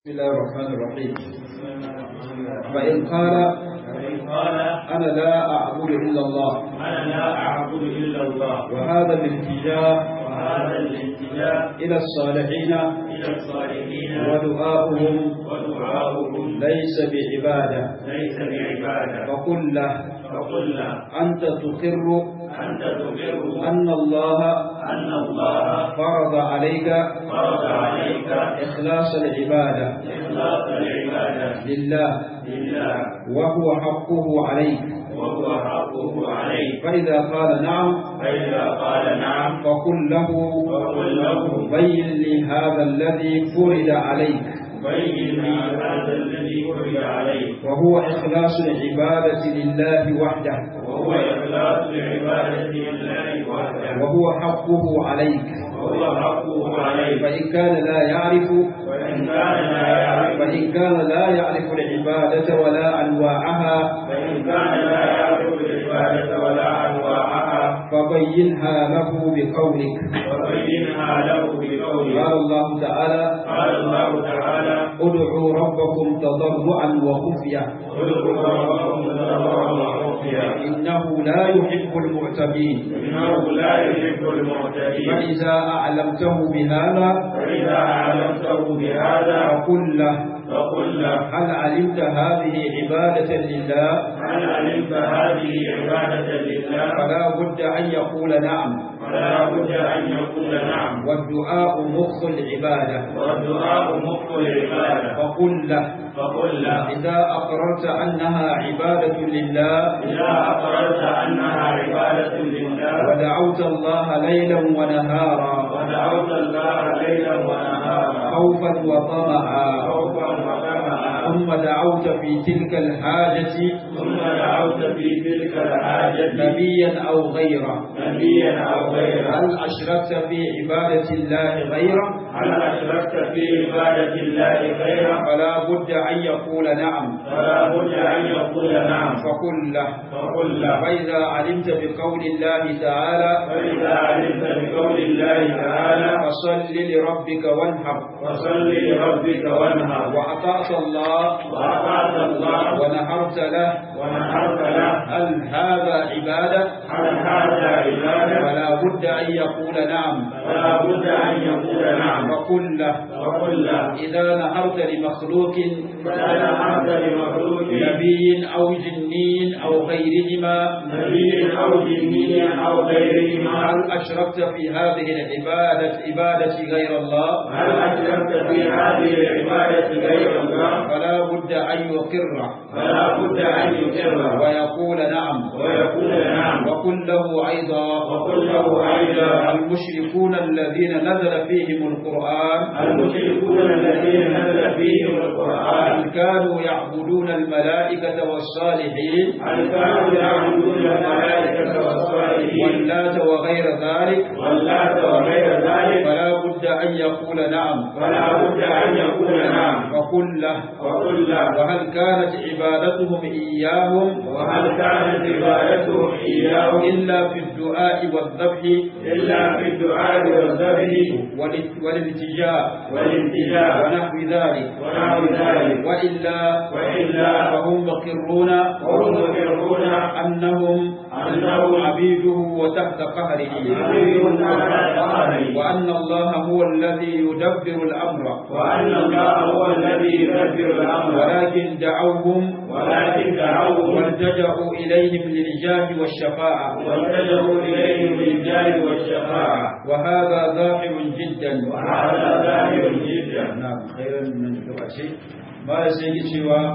بسم الله الرحمن الرحيم فإن قال فإن قال أنا لا أعبد إلا الله أنا لا أعبد إلا الله وهذا الالتجاء وهذا الاتجاه إلى الصالحين إلى الصالحين ودعاؤهم ودعاؤهم ليس بعبادة ليس بعبادة فقل له فقل له أنت تقر أنت تقر أن الله أن الله فرض عليك فرض عليك إخلاص العبادة إخلاص العبادة لله لله وهو حقه عليك وهو حقه عليك فإذا قال نعم فإذا قال نعم فقل له فقل له بين لي هذا الذي فرض عليك بين لي هذا الذي فرض عليك وهو إخلاص العبادة لله وحده وهو إخلاص العبادة لله وحده وهو حقه عليك وهو حقه عليك فإن كان لا يعرف وإن كان لا يعرف فإن كان لا يعرف العبادة ولا أنواعها فإن كان لا يعرف العبادة ولا أنواعها فبينها له بقولك وبينها له بقولك قال الله تعالى قال الله تعالى ادعوا ربكم تضرعا وخفية ادعوا ربكم تضرعا وخفيا إنه لا يحب المعتدين إنه لا يحب المعتدين فإذا أعلمته بهذا فإذا أعلمته بهذا فقل له فقل له هل علمت هذه عبادة لله هل علمت هذه عبادة لله فلا بد أن يقول نعم فلا بد أن يقول نعم والدعاء مخ العبادة والدعاء مخ العبادة فقل له فقل له إذا أقررت أنها عبادة لله إذا أقررت أنها عبادة لله ودعوت الله ليلا ونهارا ودعوت الله ليلا ونهارا خوفا وطمعا خوفا وطمعا ثم دعوت في تلك الحاجة ثم دعوت في تلك الحاجة نبيا أو غيره نبيا أو غيره هل أشركت في عبادة الله غيره هل أشركت في عبادة الله غيره فلا بد أن يقول نعم فلا بد أن يقول نعم فقل له فقل له فإذا علمت بقول الله تعالى فإذا علمت بقول الله تعالى فصل لربك وانحر فصل لربك وانهر وأطعت الله وأطعت الله ونحرت له ونحرت له هل هذا عبادة هل هذا عبادة فلا بد أن يقول نعم فلا بد أن يقول نعم فقل له وقل له إذا نحرت لمخلوق فإذا نحرت لمخلوق نبي أو جني أو غيرهما نبي أو جني أو غيرهما هل أشركت في هذه العبادة عبادة غير الله هل أشركت في هذه العبادة غير الله فلا بد أن يقر فلا بد أن يقر ويقول نعم ويقول نعم وقل له أيضا وقل له أيضا المشركون الذين نزل فيهم القرآن المشركون الذين نزل فيهم القرآن هل كانوا يعبدون الملائكة والصالحين هل كانوا يعبدون الملائكة والصالحين واللات وغير ذلك واللات وغير ذلك فلا بد أن يقول نعم فلا بد أن يقول نعم وقل له وقل له وهل كانت عبادتهم إياهم وهل كانت عبادتهم إياه إلا في الدعاء والذبح إلا في الدعاء والذبح وال- والالتجاء والالتجاء ونحو ذلك ونحو ذلك وإلا وإلا فهم مقرون وهم يقرون أنهم أنهم عبيده وتحت قهره عبيد على قهره وأن الله هو الذي يدبر الأمر وأن الله هو الذي يدبر الأمر ولكن دعوهم ولكن دعوهم والتجأوا إليهم للجاه والشفاعة واتجهوا إليهم بالجاه والشفاعة وهذا ظاهر جدا وهذا ظاهر جدا نعم خيرا من lokaci ba sai yake cewa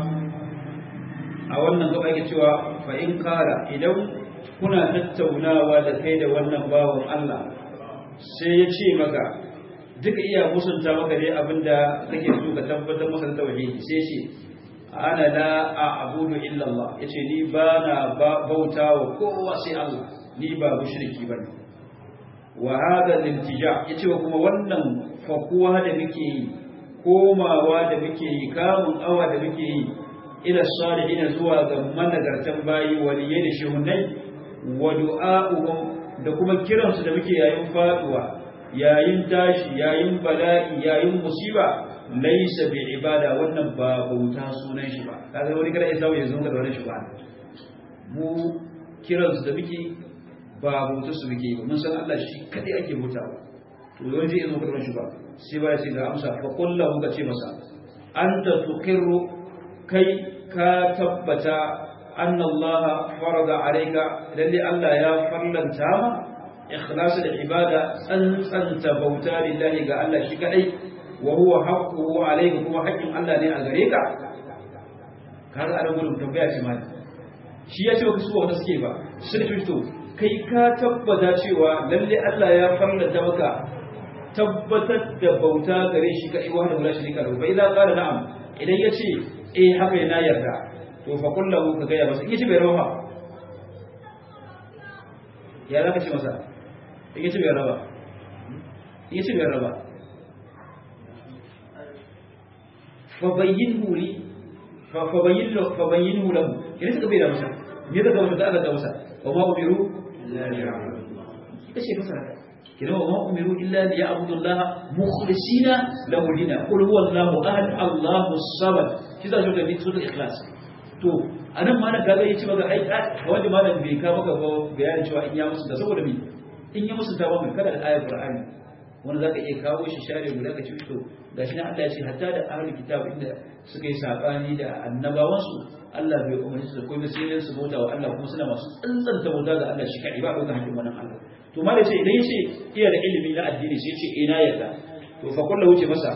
a wannan gaba yake cewa fa in kara idan kuna tattaunawa da kai da wannan bawan Allah sai ya ce maka duka iya musunta maka dai abinda kake so ka tabbatar masa da tauhidi sai ce ana la a'budu illa Allah yace ni ba na bautawa kowa sai Allah ni ba mushriki bane wa hada lintija yace kuma wannan fakuwa da muke yi komawa da muke yi kamun awa da muke yi ila salihin zuwa ga managartan bayi waliyai da shehunai wa du'a'uhum da kuma kiransu da muke yayin faduwa yayin tashi yayin bala'i yayin musiba laysa bi ibada wannan ba bauta sunan shi ba kaga wani kada ya samu ya zo da wani shi ba mu kiran su da muke ba bauta su muke ba mun san Allah shi kadai ake bautawa to yawan zai zo da wani shi ba sai ba ya ce ga amsa fa kullahu ka ce masa anta tuqirru kai ka tabbata anna Allah farada alayka lalle Allah ya farlanta ma ikhlasu da ibada tsantsanta bauta lillahi ga Allah shi kadai wa huwa haqquhu alayka kuma haƙƙin Allah ne a gare ka kaga a gurin tambaya ce mai shi ya ce wa su wanda suke ba sun fito kai ka tabbata cewa lalle Allah ya farlanta maka tabbatar da bauta gare shi kadai wa hada shi ka fa idza qala na'am idan yace eh haka yana yarda to fa kullahu ka ga ya masa in yace bai rawa ya zaka ce masa in yace bai raba in yace bai raba fa bayyinhu li fa bayyin lahu fa bayyinhu lahu idan suka bai da masa me zaka masa da aka ga masa wa ma umiru illa liya'budu ita ce fasara kina wa ma umiru illa liya'budu Allah mukhlisina lahu dina qul huwa Allahu ahad Allahu samad shi da shi da sura ikhlas to anan ma na kaga yace maka ai wanda malam bai ka maka ba bayanin cewa in ya musu da saboda me in ya musu ta ba mai kada da ayar qur'ani wanda zaka iya kawo shi share guda ka ci to gashi nan Allah ya ce hatta da ahlul kitab inda suka yi sabani da annabawan su Allah bai umarci su komai sai dai su bauta wa Allah kuma suna masu tsantsanta bauta ga Allah shi kai ba dauka hakkin wannan Allah to ma da ce idan yace iya da ilimi na addini sai yace ina yarda to fa kullu wuce masa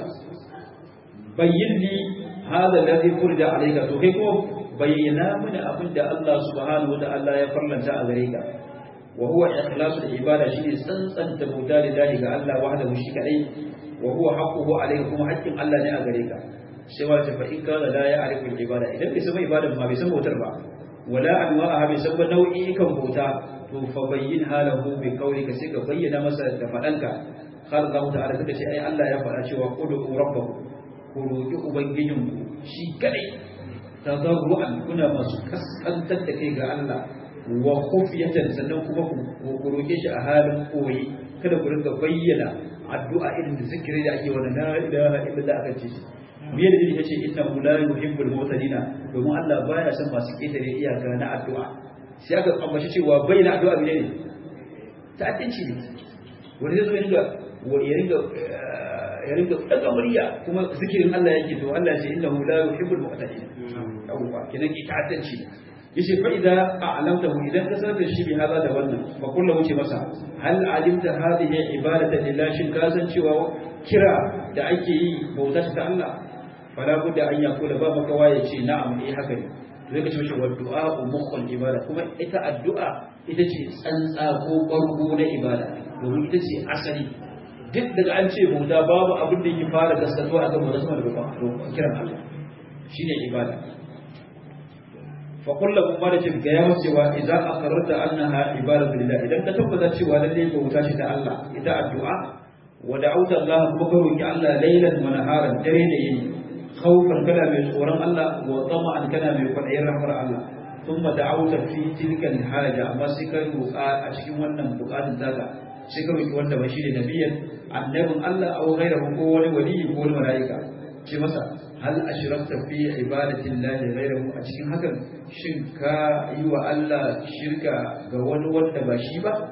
bayyin li hada alladhi furida alayka to kai ko bayyana mana abin da Allah subhanahu wataala ya farlanta a gare ka wa huwa ikhlasul ibada shine tsantsanta bauta lillahi ga Allah wahdahu shi kadai wa huwa haqquhu alayka kuma haƙƙin Allah ne a gare ka sai wa ta fa in kana la ya'rifu al-ibada idan bai san ibadan ma bai san bautar ba wala anwa'aha bai san nau'i kan bauta to fa bayyin halahu bi qawlika sai ka bayyana masa da fadanka har Allah ta'ala kace ce ai Allah ya faɗa cewa qulu rabbakum ku roki ubangijinku shi kadai tadarru'an kuna masu kaskantar da kai ga Allah wa khufiyatan sannan kuma ku roke shi a halin koyi kada ku rinka bayyana addu'a irin da zikiri da ake wannan la ilaha illallah aka ce me da yake ce inna la yuhibbul mutadina domin Allah baya son masu ketare iyaka na addu'a sai aka ambaci cewa bayyana addu'a ne ne ta'addanci ne wanda zai zo ya ringa ya ringa ya ringa daga murya kuma zikirin Allah yake to Allah ya ce innahu la yuhibbul mu'tadin yawwa kenan ki ta'addanci yace fa idza a'lamtahu idan ka sanar da shi bi hada da wannan fa kullu wuce masa hal alimta hadhihi ibadatan lillahi shin ka san cewa kira da ake yi bauta ta Allah fala budda an yakula ba maka waye ce na'am eh haka ne to zai ka ce mishi wa du'a mukhul ibada kuma ita addu'a ita ce tsantsa ko bargo na ibada domin ita ce asali duk daga an ce bauta babu abin da yake fara gaskatuwa a kan bauta sama da kiran Allah shine ibada فقل لهم ما لك بكيام سوى إذا أقررت أنها عبادة لله إذا كتبت سوى للي بوتاشة الله إذا الدعاء ودعوت الله بكرك الله ليلا ونهارا درين خوفا كلا من سوران الله وطمعا كلا من فرعي رحمة الله ثم دعوت في تلك الحاجة أما سكر أشكي ونم بقات ذاك سكر وند بشير نبيا النبي الله أو غيره هو ولي هو الملائكة ce masa hal ashrakta fi ibadati llahi ghayrahu a cikin hakan shin ka yi wa Allah shirka ga wani wanda ba shi ba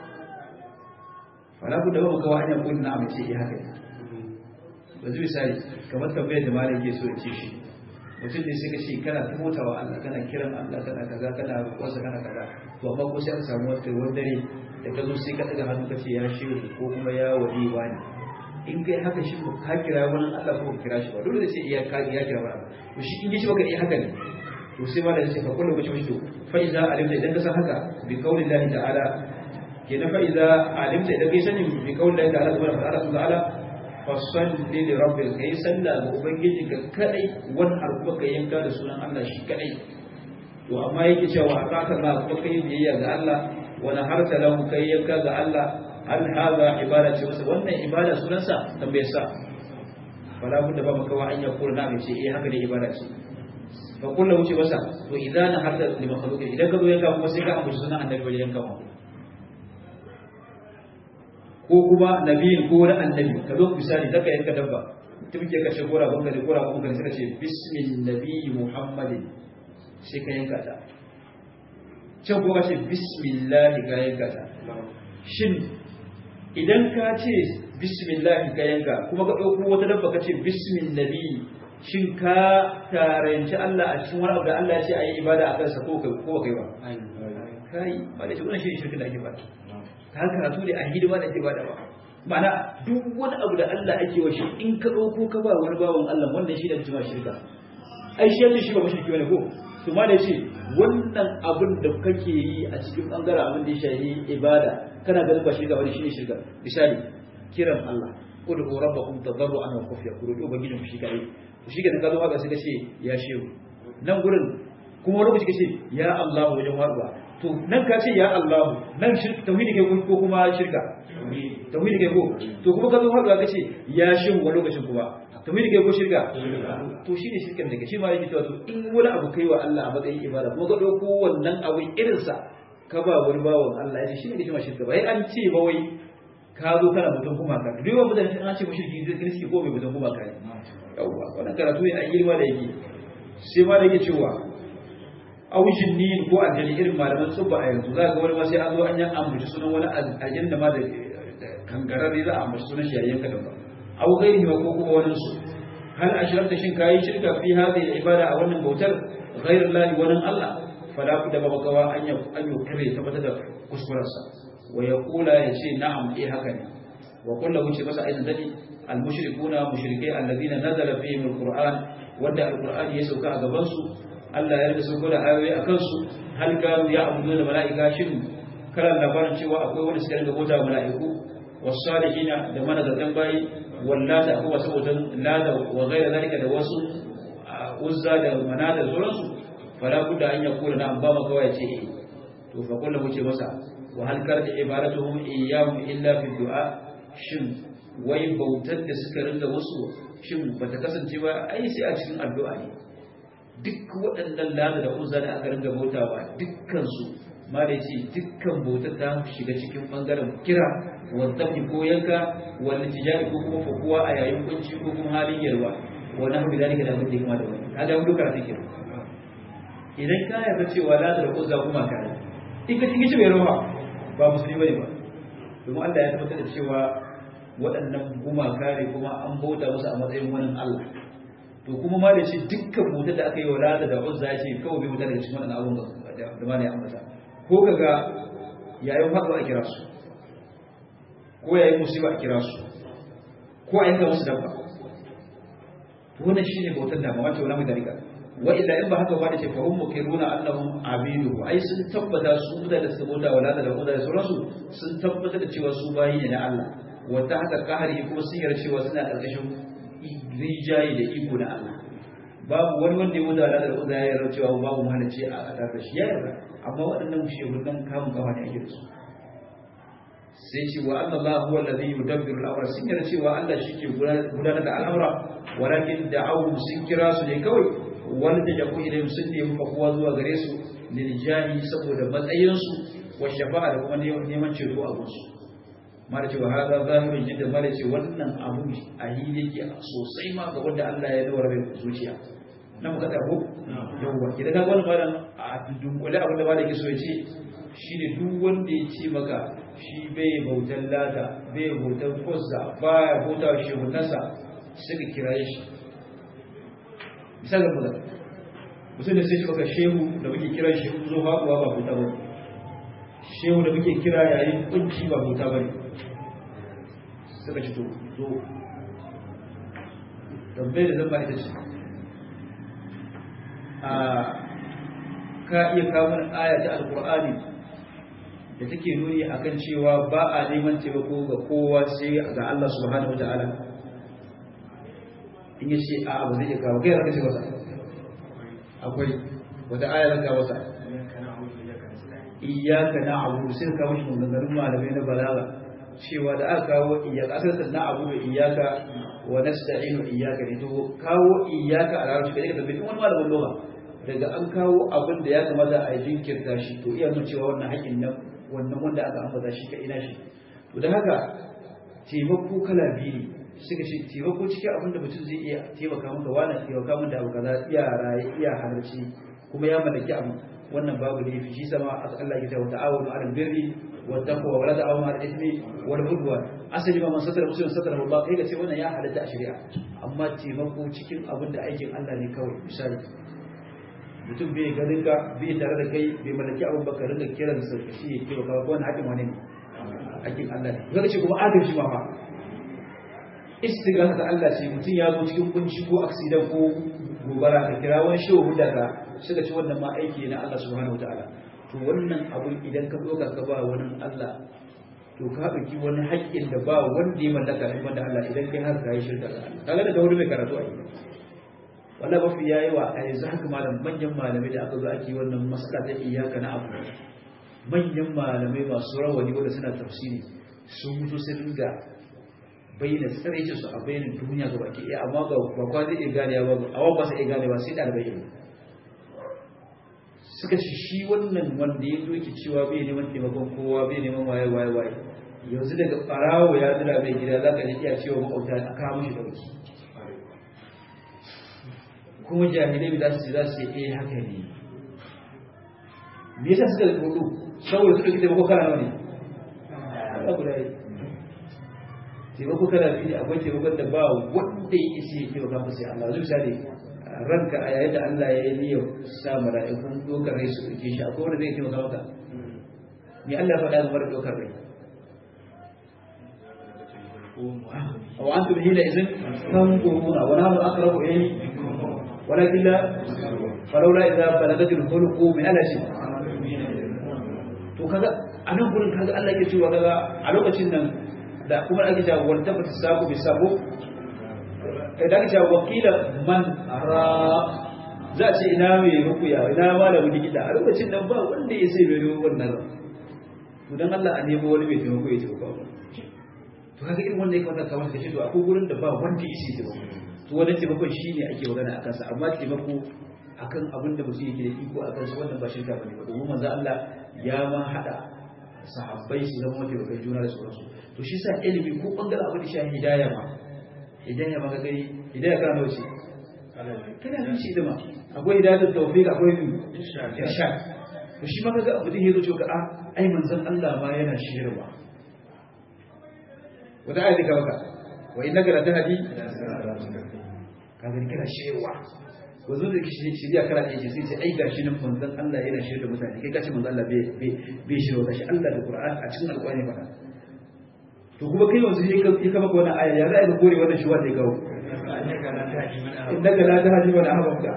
fala ku da ba ka wani kun na mace eh haka ba zai misali kamar tambayar da malam ke so ya ce shi mutum ne sai ka ce kana tumota wa Allah kana kiran Allah kana kaza kana roƙonsa kana kaza to amma ko sai an samu wata wani dare da ka zo sai ka daga hannu ka ce ya shehu ko kuma ya wali wani in kai haka shi ba ka kira wani Allah ko ka kira shi ba dole da sai iya ka ya kira wani to shi in yi shi baka iya haka ne to sai ma da sai fa kullu kace mishi fa iza alimta idan ka san haka bi qauli Allah ta'ala kenan fa iza alimta idan kai sani bi qauli Allah ta'ala subhanahu wa ta'ala fa salli li rabbika kai salla ga ubangiji ka kadai wani harfa ka yanka da sunan Allah shi kadai to amma yake cewa akaka Allah kuma kai biyayya ga Allah wa naharta lahu kai yanka ga Allah hal hadha ibada ce wasu wannan ibada sunansa tambaye sa fala budda ba maka wa an ya kula na ce eh haka ne ibada ce fa kullu wuce masa to idan na hadda li makhluq idan ka zo yanka kuma sai ka ambaci sunan annabi wajen yanka ma ko kuma nabiyin ko wani annabi ka zo misali zaka yanka dabba tun ke kashe gora banka da gora banka suka ce bismin nabi muhammadin sai ka yanka ta can kuma ce bismillah ka yanka ta shin idan ka ce bismillah ka yanka kuma ka ɗauko wata dabba ka ce bismin nabi shin ka taranci Allah a cikin wani abu da Allah ya ce a yi ibada a kansa ko kai ko kai ba kai ba da shi wannan shi shirkin da ake faɗa ka karatu ne a hidima da ake bada ba ma'ana duk wani abu da Allah ake wa shi in ka ɗauko ka ba wani bawan Allah wannan shi da jima shirka ai shi yace shi ba mushriki bane ko to ma da yace wannan abin da kake yi a cikin bangaren abin da ya shafi ibada kana ganin ba shirka bane shine shirka misali kiran Allah ud'u rabbakum tadarruan wa khufiya ku roki ubangijin ku shi kai to shi ka zo haka sai ka ce ya shehu nan gurin kuma wani lokaci ka ce ya Allah wajen warba to nan ka ce ya Allah nan shirka tauhidi kai ko kuma shirka tauhidi kai ko to kuma ka zo haka ka ce ya shehu wani lokacin kuma tauhidi kai ko shirka to shi ne shirkan daga shi ma yake cewa to in wani abu kai wa Allah a matsayin ibada kuma ka dauko wannan abu irin sa ka ba wani bawan Allah ya shi ne shi ma shirka bai an ce ba wai ka zo kana mutum kuma ka duk wani mutane an ce mushriki zai kiriski ko mai mutum kuma ka ne yawwa wannan karatu ne a girma da yake sai ma da yake cewa aujin ni ko aljani irin malaman tsubba a yanzu za ga wani ma sai an zo an yan ambaci sunan wani aljani da ma da kangararre za a ambaci sunan shi yayin kadan ba au gairi ma ko kuma wani su hal ashrafta shin kayi shirka fi hadhihi ibada a wannan bautar ghairu lahi wannan Allah fala ku da babakawa an yi an yi kare tabbatar da kuskurarsa wa yaqula yace na'am eh haka ne wa kullu wuce masa aidan dadi al mushrikuna mushrikai alladhina nazala fihim al qur'an wanda al qur'an ya sauka a gaban su Allah ya rika sauko da ayoyi a kansu hal kanu ya abudu da mala'ika shin karan labarin cewa akwai wani suka rinka bauta mala'iku wasalihina da manazartan bayi wallata akwai wasu bautan lada wa gaira zalika da wasu uzza da manada da sauransu fala budda an ya kula na an ba maka waya ce eh to fa kullu wuce masa wa hal kar da ibaratuhum iyyahum illa fi du'a shin wai bautar da suka rinka wasu shin bata kasance ba ai sai a cikin addu'a ne duk waɗannan lada da uzza da aka ringa bautawa dukkansu ma da ce dukkan bautar ta shiga cikin ɓangaren kira waddafi ko yanka wani tijari ko kuma fakuwa a yayin kunci ko kuma halin yarwa wani abu da da abin da ya kama da wani kaga wani duka ta kira idan ka yarda cewa lada da uzza kuma ka ne in ka cikin mai rawa ba musulmi bane ba domin Allah ya tabbatar da cewa waɗannan gumaka ne kuma an bauta musu a matsayin wani Allah to kuma ma da shi dukkan motar da aka yi wa lada da uzza ya ce kawai bai mutar daga cikin waɗannan abubuwan da ma ne ya ambata ko kaga yayin faɗo a kira su ko yayin musiba a kira su ko a yanka musu dabba to wannan shine bautar da mamace wala mai dalika wa illa in ba haka ba da ce fa hum mukiruna annahum abidu ai sun tabbata su mutane da suka bauta wa lada da uzza da sauransu sun tabbata da cewa su bayi ne na Allah wa ta haka kahari kuma sun yarda cewa suna ƙarƙashin rijayi da iko na Allah babu wani wanda ya wuce da da uza ya yarda cewa babu mahalicci a tare da shi ya yarda amma waɗannan shehunan kamun kafa ne ake da su sai ce wa anna Allah huwa alladhi yudabbiru al-amra sun yarda cewa Allah shi ke gudanar da al'amura walakin da'awu sun kira su ne kawai wani da jabu idan sun nemi fakuwa zuwa gare su lil jahi saboda matsayinsu wa shafa'a da kuma neman ceto a gunsu mara cewa haza zahirin jidda mara ce wannan abu a hili yake sosai ma ga wanda Allah ya dora mai zuciya na muka tabo yawwa idan ka wani malam a dunkule abin da ba da ke so ya ce shi ne duk wanda ya ce maka shi bai bautan lata bai bautan fuzza ba ya bauta shi hunansa suka kira shi misalin mu da mutum da sai shi maka shehu da muke kira shi zo haƙuwa ba bauta ba shehu da muke kira yayin kunci ba bauta ba ne suka ci to zo tambayar da zan ba ita ce a ka iya kawo mana aya ta alkur'ani da take nuni akan cewa ba a neman taimako ga kowa sai ga Allah subhanahu wataala in yace a abu zai iya kawo kai zaka ce masa akwai wata aya zan kawo masa iyyaka na'budu sai ka kawo shi maganganun malamai na balaga cewa da aka kawo iyaka asalin na abu da iyaka wa nasta'inu iyaka ne to kawo iyaka a larabci kaje ka tambayi wani malamin lugha daga an kawo abin da ya kamata a jinkirta shi to iya nuna cewa wannan haƙin nan wannan wanda aka ambata shi ka ina shi to da haka taimako kala biyu ne suka ce taimako cikin abin da mutum zai iya taimaka maka wani taimaka min da abu kaza iya raye iya halarci kuma ya mallaki abu wannan babu ne fi shi sama Allah ya ce wa ta'awunu 'alal birri wa taqwa wa la ta'awunu 'alal ithmi wal 'udwan asali ma man satara muslimin satara Allah kai ga ce wannan ya halatta a shari'a amma taimako cikin abin da aikin Allah ne kawai misali mutum bai ganin ka bai tare da kai bai mallaki abin baka rinka kiran sa shi ya taimaka ko wannan hakin wani ne hakin Allah ne kaga ce kuma adalci ma fa istighatha ta Allah ce mutum ya zo cikin kunci ko accident ko gobara ka kira wani shehu hudda ka suka ce wannan ma aiki na Allah subhanahu wataala to wannan abun idan ka zo ka ba wani Allah to ka ɗauki wani haƙƙin da ba wanda ya mallaka in banda Allah idan kai har ka yi shirka ga Allah kaga daga wani mai karatu a yi wallahi mafi yayi wa a yanzu haka malam manyan malamai da aka zo ake wannan masala ta iyaka na abu manyan malamai masu rawani wanda suna tafsiri sun mutu sun ringa bayyana tsaraice su a bayanin duniya ga baki ɗaya amma ga bakwa zai iya ganewa ba a ba su iya ganewa sai ɗalibai ilimi suka ci shi wannan wanda ya doki cewa bai neman taimakon kowa bai neman waye waye waye yanzu daga ɓarawo ya zira mai gida za ka ji iya cewa maƙauta a kawo shi ɗauki kuma jahilai da su za su yi eh haka ne me yasa suka rudu saboda suka ki taimako kana nawa ne Allah guda yi taimako kana biyu akwai taimakon da ba wanda ya isi ya taimaka masa sai Allah zai misali ranka a yayin da Allah ya yi niyyar sa mala'ikun dokar rai su ɗauke shi akwai wanda zai taimaka maka me Allah ya faɗa game da dokar rai وأنتم حينئذ تنظرون ونحن أقرب إليه ولكن لا فلولا إذا بلغت الخلق من ألا شيء to kaga a nan gurin kaga Allah yake cewa kaga a lokacin nan da kuma ake cewa wal tabata sabu bi sabu idan ake cewa wakila man ra za a ce ina mai rukuya ina malamin likita a lokacin nan ba wanda ya sai mai wannan to dan Allah a nemo wani mai taimako ya taimaka to kaga irin wanda ya kamata ka masa kace to akwai gurin da ba wanda ya sai taimako to wannan taimakon shine ake magana akan sa amma taimako akan abin da mutum yake da iko akan sa wannan ba shirka bane ba domin manzo Allah ya ma hada sahabbai su zama taimakon juna da sauransu to shi sa ilimi ko bangaren abin da shi hidaya ma hidaya ma ga gari hidaya kana nawa ce kana nan shi dama akwai hidayatul tawfiq akwai irshad to shi ma kaga abu da yazo cewa a ai manzon Allah ma yana shirwa wata ayati ka baka wa innaka la tahdi kaga kana shirwa wazo da kishi shiriya kana da yake sai sai ai gashi nan manzon Allah yana shirya da mutane kai kace manzon Allah bai bai bai shirwa gashi Allah da Qur'an a cikin alƙur'ani ba to kuma kai yanzu sai ka ka maka wannan aya ya za ka kore wannan shuwa da gawo innaka la tahdi man ahbabta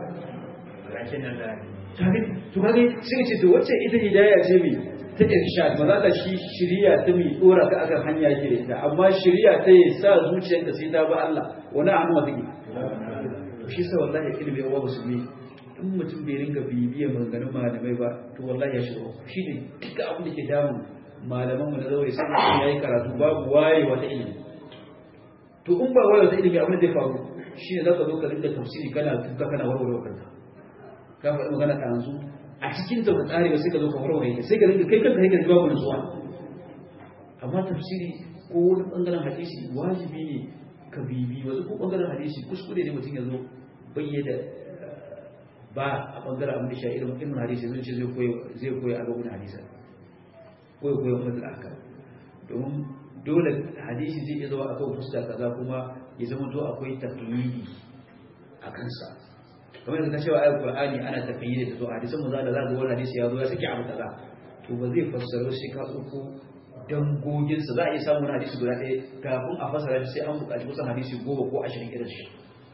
to kage sai ce to wacce ita hidaya ce mai ta irshad ba za ta shi shiriya ta mai dora ka akan hanya yake da ita amma shiriya ta yi sa zuciyarka sai ta ba Allah wani hannu ma take shi sa wallahi ilimi yawa musulmi in mutum bai ringa bibiya maganganun malamai ba to wallahi ya shiga shi ne duka abin da ke damun malaman mu na zaure sai mutum yayi karatu babu waye wata ilimi to in ba waye wata ilimi abin da zai faru shi ne zaka zo ka ringa tafsiri kana tuka kana warware kanka ka faɗi magana ta yanzu a cikin ta ka tsare sai ka zo ka warware ta sai ka ringa kai kanka kai ka ji babu nutsuwa amma tafsiri ko wani bangaren hadisi wajibi ne ka bibi wasu ko bangaren hadisi kuskure ne mutum ya zo bayyana ba a bangaren abin da shi irin ilmin hadisi zai ce zai koya a gaban hadisa ko ya koya mutum aka domin dole hadisi zai iya zama a kan fuska kaza kuma ya zama to akwai taqyidi a kansa kamar yadda cewa ayat qur'ani ana taqyidi da to hadisan mu za da za ga wani hadisi ya zo ya saki abu kaza to ba zai fassaro sai ka tsoko dangoginsa za a iya samun hadisi guda ɗaya kafin a fasara shi sai an buƙaci kusan hadisi goma ko ashirin irin shi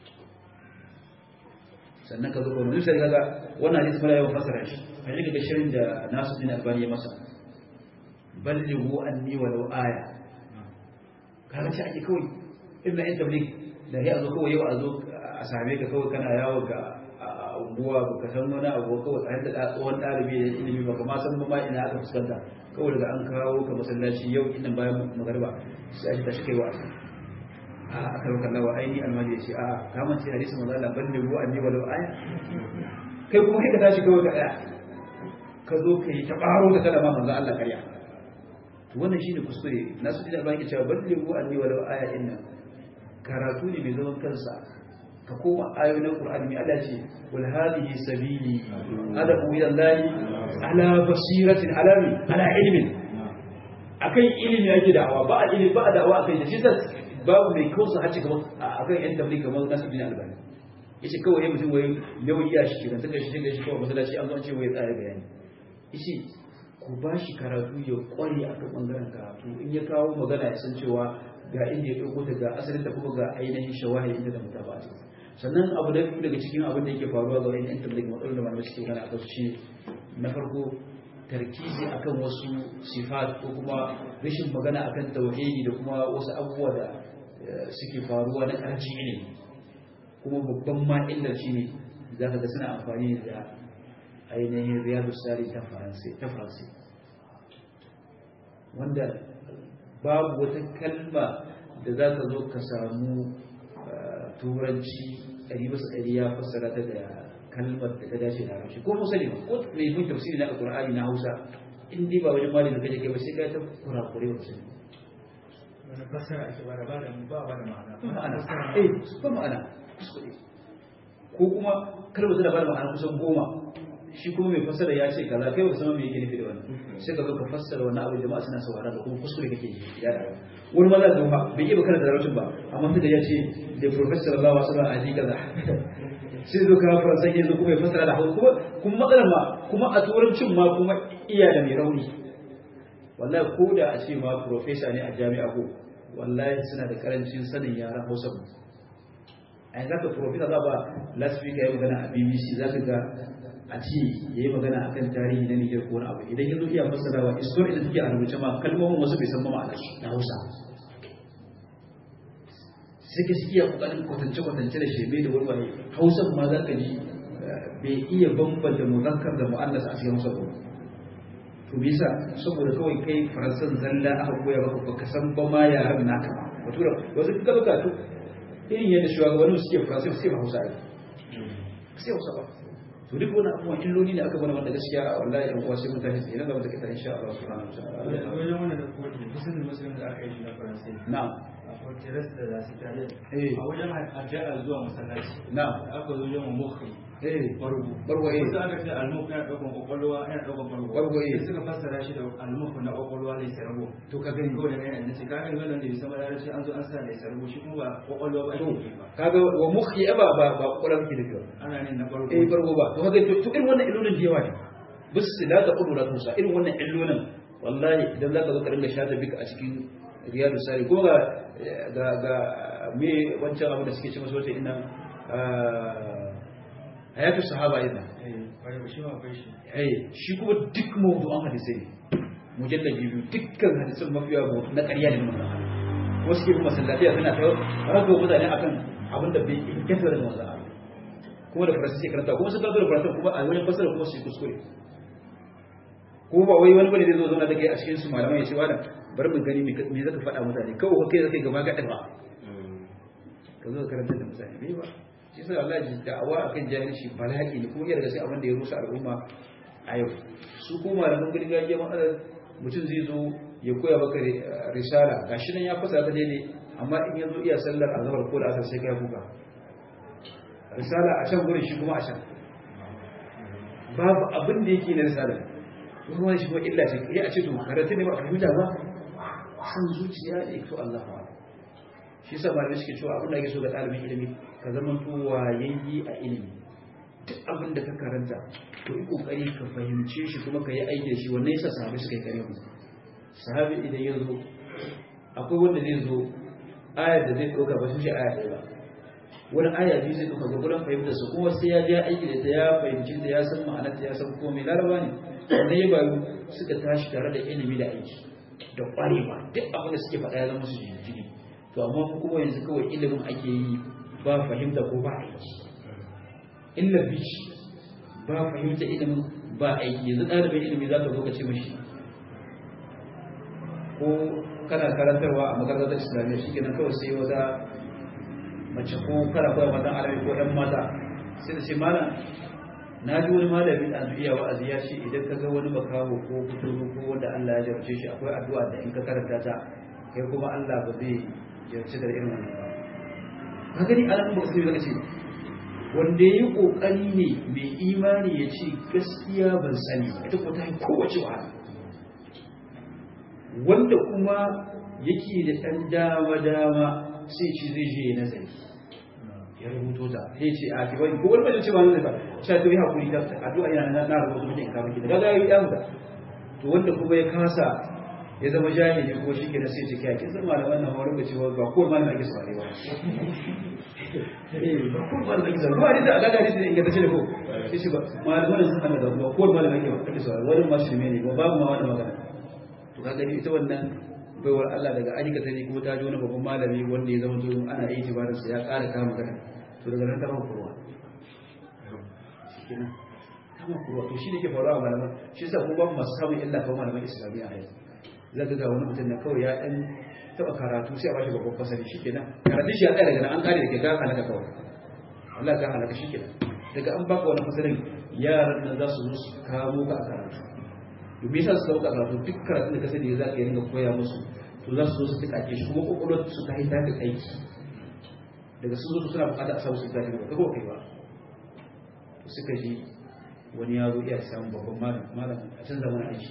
sannan ka zo ka wani sai kaga wannan hadisi mala yawan fasara shi a yi daga shirin da nasu din albani ya masa ballighu anni walau aya kaga ce ake kawai ibn ayyub tabligh da ya zo kawai yau a zo a same ka kawai kana yawo ga unguwa ba ka san wani abu kawai a yadda tsohon ɗalibi da ilimi ba ma san ma ina aka fuskanta kawai daga an kawo ka masallaci yau inan bayan magariba sai a tashi kai wa a aka rauka lawa aini almadi ya ce a kamar ce hadisi manzo Allah balle ruwa anni walau aya kai kuma kai ka tashi kawai ka daya ka zo ka yi ta baro da kalama manzo Allah karya to wannan shine kuskure nasu da baki cewa balle ruwa anni walau aya inna karatu ne mai zaman kansa ka koma ayoyin Qur'ani mai Allah ce wal hadhihi sabili adabu ila Allah ala basiratin ala ala ilmin akan ilimi yake da'awa ba a ilimi ba a da'awa akan shi sai babu mai kausa hace kamar akan yan tabligh kamar nasu bin albani yace kawai ya mutum wai nauyi ya shi kiran take shi take shi kawai masallaci an zo an ce wai tsaya bayani yace ku ba shi karatu ya kware a kan bangaren karatu in ya kawo magana ya san cewa ga inda ya ɗauko ta ga asalin da kuma ga ainihin shawahi inda da mutaba a cikin sannan abu da biyu daga cikin abin da yake faruwa ga wani yan tabligh matsalolin da malamai suke magana a kansu shi na farko tarkizi akan wasu sifat ko kuma rashin magana akan tauhidi da kuma wasu abubuwa da suke faruwa na karancin ilimi kuma babban ma illar shi ne za ka ga suna amfani da ainihin riyadu sari ta faransa wanda babu wata kalma da za ka zo ka samu turanci ɗari basu ɗari ya fassara ta da kalmar da ta dace da harshe ko musa ne ko mai bin tafsiri na alƙur'ani na hausa in dai ba wajen malin da kaje kai ba sai ka ta kurakure wasu wani fasara ake ba da ba da ba ba da ma'ana ba ma'ana eh ba ma'ana kuskure ko kuma kalmar tana ba da ma'ana kusan goma shi kuma mai fassara ya ce kaza kai ba san me yake nufi da wannan sai ka zo ka fassara wannan abin jama'a suna saurara da kuma kuskure kake ya da wani maza da ba bai iya bakar da larabcin ba amma sai da ya ce da professor Allah wa sallallahu alaihi kaza sai zo ka faransa ya zo kuma ya fassara da hausa kuma kuma matsalar ma kuma a turancin ma kuma iya da mai rauni wallahi ko da a ce ma professor ne a jami'a ko wallahi suna da karancin sanin yaran hausa a yanzu ka professor za ba last week ya yi magana a bbc za ka ga a ce ya yi magana a kan tarihi na Nijar ko wani abu idan ya zo iya fassara wa istor da take a rubuce ma kalmomin wasu bai san ba ma'anar su na Hausa sai ka iya kokarin kwatance kwatance da shebe da wani Hausa ma za ka ji bai iya bambanta muzakkar da mu'annas a cikin Hausa ba to bisa saboda kawai kai faransan zalla aka koya maka baka san ba ma yaran naka ba wato wasu ka zo ka to irin yadda shugabannin suke faransa sai ba Hausa ai sai Hausa ba to duk wani abubuwan illoli ne aka bana wanda gaskiya wallahi yan uwa sai mun tashi tsaye nan gaba da kita insha Allah subhanahu wa ta'ala wajen wannan da kuma da kusan musulun da aka yi shi na faransai na'am a fortress da za su tare Eh. a wajen addu'a zuwa masallaci na'am da aka zo wajen mukhi eh bargo bargo eh wasu aka ce almuk yana ɗaukan kwakwalwa yana ɗaukan bargo Bargo, eh. sai suka fassara shi da almuk na kwakwalwa ne sarbo to ka gani kawai da yana nace kaga yanzu nan da bisa madarashi an zo an sa ne sarbo shi kuma ba kwakwalwa ba ake yi ba kaga wa mukhi ba ba ba kokarin ki da kyau ana ne na bargo eh bargo ba to kaga to irin wannan illolin da yawa ne bis la ta qulu la tusa irin wannan illolin wallahi idan zaka zo ka dinga shata bika a cikin riyadu sari ko ga ga ga me wancan abu da suke ce masa wata ina hayatu sahaba idan eh kwarai ba shi ma akwai shi ai shi kuma duk mawdu'an hadisai mujallabi biyu dukkan hadisan mafiya mawdu na ƙarya ne mun wasu ke kuma sallatiya suna ta rago mutane akan abin da bai inganta da manzo Allah kuma da faransa sai karanta kuma sun kawo da faransa kuma a wajen fasara kuma su yi kuskure kuma ba wai wani bane zai zo zauna da kai a cikin su malamai ya ce wani bari mu gani me zaka faɗa mutane kawai kai zaka yi gaba gaɗa ba ka zo ka karanta da mutane bai ba shi sai Allah ji da'awa akan jahilci bala'i ne kuma yana da sai abin da ya rusa al'umma a yau su ko malaman gargajiya matsalar mutum zai zo ya koya maka risala gashi nan ya fasa ta daidai amma in yanzu iya sallar azhar ko da asar sai kai kuka risala a can gurin shi kuma a can babu abin da yake na risala wani wani shi kuma illa ce ya a ce to karatu ne ba a fahimta ba san zuciya ne to Allah ba shi yasa malamai suke cewa abin da ake so ga ɗalibin ilimi ka zama to wayayyi a ilimi duk abin da ka karanta to yi kokari ka fahimce shi kuma ka yi aiki da shi wannan yasa sahabai suka yi kare mu sahabi idan ya zo akwai wanda zai zo ayar da zai ɗauka ba su ce aya ɗaya ba wani aya biyu zai ɗauka ga gurin fahimtar su kuma sai ya je aiki da ta ya fahimci ta ya san ma'anar ta ya san komai laraba ne wannan ya bayu suka tashi tare da ilimi da aiki da ƙwarewa duk abin da suke faɗa ya zama su jini to amma mu kuma yanzu kawai ilimin ake yi ba fahimta ko ba aiki illa bici ba fahimta ilimin ba aiki yanzu ɗalibin ilimi za ka zo ka ce mashi ko kana karantarwa a makarantar islamiyya shi kenan kawai sai wata mace ko kana koya matan arabi ko yan mata sai da ce mana na ji wani malami a iya wa'azi ya ce idan ka ga wani makaho ko kuturu ko wanda Allah ya jarce shi akwai addu'a da in ka karanta ta kai kuma Allah ba zai jarce da irin wannan ba ka gani alamun ba sai zaka ce wanda yayi kokari ne mai imani ya ce gaskiya ban sani ba ita ko ta yi kowace wahala wanda kuma yake da ɗan dama dama sai ce zai je ya nazari ya rubuto ta sai ce a kiwai ko wani bane ce ba nazari ba sai to yi hakuri da addu'a yana na rubuta mutum in ka miki da gaga yi ya mutu to wanda kuma ya kasa ya zama jahili ko shi ke da sai ciki ake zama da wannan haurin da cewa ba ko malamin ake saurare ba eh ba ko malamin ake saurare ba da aka gari da ingantacce da ko sai shi ba malamin sun hana da ba ko malamin ake ake saurare wani ma shi ne ba babu ma wani magana to ka gani ita wannan baiwar Allah daga ayyuka ta ne kuma ta ji wani babban malami wanda ya zama to ana yi tibarin sa ya ƙara kama magana to daga nan ta ba kurwa shikenan kama kurwa to shi ne ke faruwa a malaman shi yasa ko babu masu samun illa kawai malaman islamiyya a yanzu zaka ga wani mutum na kawai ya ɗan taɓa karatu sai a bashi babban fasari shi kenan karatun shi ya tsaya daga nan an kare da ke ka halaka kawai Allah ka halaka shi kenan daga an baka wani fasarin yaran nan za su zo su kamo ka a karatu domin yasa su kawo ka karatu duk karatun da ka sani za ka yi ringa koya musu to za su zo su tuka ke shi kuma kokolwar su ta haita da aiki daga sun zo suna bukata a samu su zafi ba kaga kai ba to suka ji wani yaro iya samun babban malam malam a canza mana aiki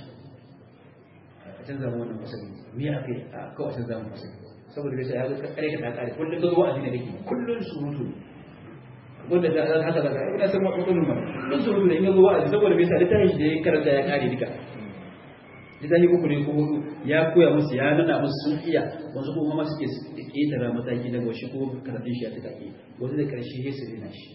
a canza mu wannan fasali me ya kai a kawai canza mu fasali saboda bai sai ya ga kare ka ta kare kullum ka zo wa'azi ne kake kullum surutu wanda da haka daga ina san matsalolin ma kullum surutu ne in ga zo wa'azi saboda bai sai littafin shi da ya karanta ya kare duka littafi uku ne ko hudu ya koya musu ya nuna musu sun iya wasu kuma ma suke ƙetara mataki daga wasu ko karatun shi ya ta kake wasu da karshe ya sirri shi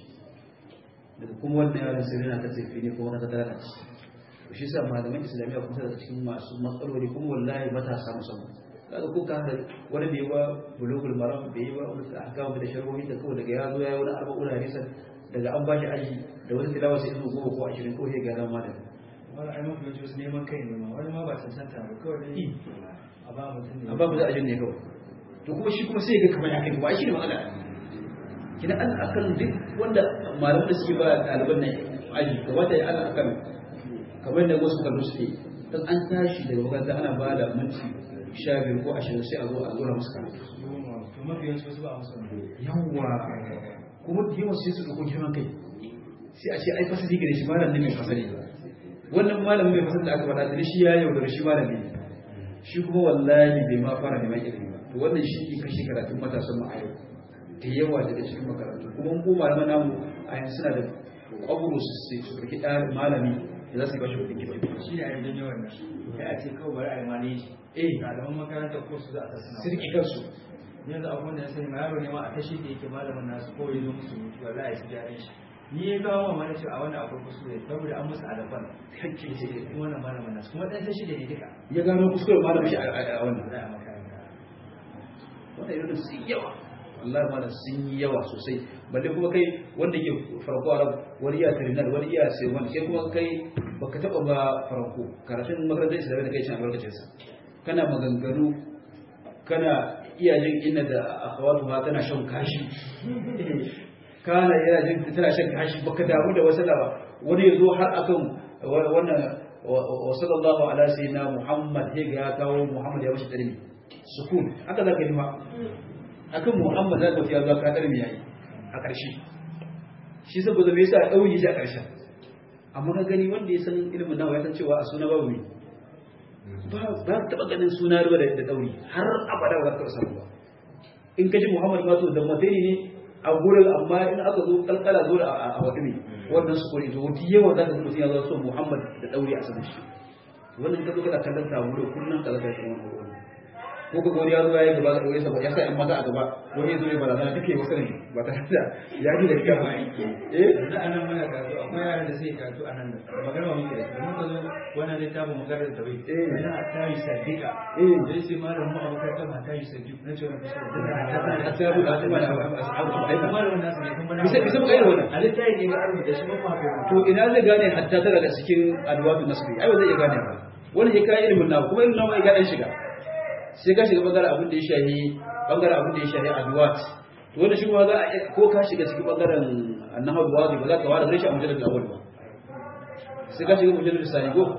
daga kuma wannan yaron sirri na ta tafi ne kuma ta tara shi to shi sa malaman islamiyya kuma daga cikin masu matsaloli kuma wallahi matasa musamman kaga ko ka da wani bai ba bulugul maram bai ba wani ahkam da sharhohi da kawai daga ya zo yayi wani arba'un hadisan daga an bashi aji da wani tilawa sai izu goma ko 20 ko sai ga zama da wani ai mafi yawanci wasu neman kai ne ma wani ma ba cancanta ba kawai dai a ba mutum ne an ba mu za a jin ne kawai to kuma shi kuma sai ga kamar ya kai ba shi ne matsala kina an akan duk wanda malaman da suke ba ɗaliban nan aji kamata ya ana akan kamar da wasu kallo suke dan an tashi daga makaranta ana ba da minti sha biyu ko ashirin sai a zo a zura musu karatu to mafi yawanci wasu ba a musu ne yawwa kuma da yawan sai su ɗauko girman kai sai a ce ai fasali gare shi malam ne mai fasali wannan malamin mai fasali da aka faɗa da shi ya yaudara shi malami ne shi kuma wallahi bai ma fara neman ilimi ba to wannan shi ke kashe karatun matasan mu a yau da yawa daga cikin makarantu kuma ko malaman namu a yanzu suna da kwaburo su su ɗauki ɗan malami da za su yi bashi kuɗin kiba shi ne a yanzu yawan nan ya a ce kawai bari a yi maneji eh ɗaliban makaranta ko su za a tattuna sirki kansu yanzu abubuwan da ya sani ma yaro ne ma a tashi da yake malamin nasu ko ya zo musu mutu wallahi su gyaran shi ni ya kawo ma mana cewa a wannan akwai kuskure saboda an musu alafan hakki ce kuma wannan malamin nasu kuma ɗan tashi da ne duka ya gano kuskure malamin shi a wannan za a makaranta wannan irin sun yi yawa wallahi ma sun yi yawa sosai balle kuma kai wanda ke farko arab wani iya terminal wani iya sai wani sai kuma kai baka taba ba farko karatun makarantar islamiyya da kai cin albarkacin sa kana maganganu kana iya jin inna da akhawatu ha tana shan kashi kana yana jin tana shan kashi baka damu da wasu ba wani yazo har akan wannan wa sallallahu ala sayyidina muhammad ya kawo muhammad ya bashi dalili sukun haka zaka yi ma akan Muhammad za ka fiya zuwa kadar mai yayi a ƙarshe shi saboda me yasa ɗauyi shi a ƙarshen amma ka gani wanda ya san ilimin nawa ya san cewa a suna babu ne ba ba taɓa ganin suna ruwa da ɗauri har abada ba za ka samu ba in ka ji Muhammad ma to da matsayi ne a gurin amma in aka zo kalkala zo a wata ne wannan su kore to wata yawa za ka ga mutum ya zo so Muhammad da ɗauri a saman shi wannan ka zo kana kallon samu da kullum ka zaka yi wannan ko ka gori ya zo ya yi gaba da ɗaure sa ya sa ‘yan mata a gaba wani ya zo ya barazana duka yi wasu ne ba ta da ya ji da kika ba eh yanzu a nan muna karatu akwai yaran da sai karatu a nan da magana ba muke da su muka zo wannan littafin maganar da bai Eh. yana tayi sadika Eh. zai ce malam mu a makarantar ma tayi sadika na ce wani a ta rubuta a mana abu a aika malamin nasu ne kuma na bisa bisa mu kai wannan a littafi ne ga rubuta shi ba ma kai to ina zai gane hatta tana da cikin adwatu nasbi ai ba zai iya gane ba wani ya kai ilimin nawa kuma ilimin nawa ya ga dan shiga sai ka shiga bangaren abin da ya shahi bangaren abin da ya shahi adwat to wanda shi kuma za a iya- ko ka shiga cikin bangaren annahu wadi ba za ka wada rashin mujallar da awal ba sai ka shiga mujallar sani ko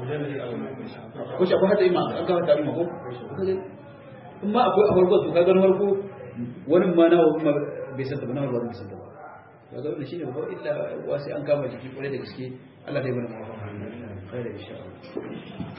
ko shi akwai hata ima an kawo ta ima ko in ma akwai a farko to ka gano farko wani ma na bai san da ba na ba bai san da ba to ga wannan shine babban illa wa sai an kama jiki kwarai da gaske Allah zai bada mafa kai da insha Allah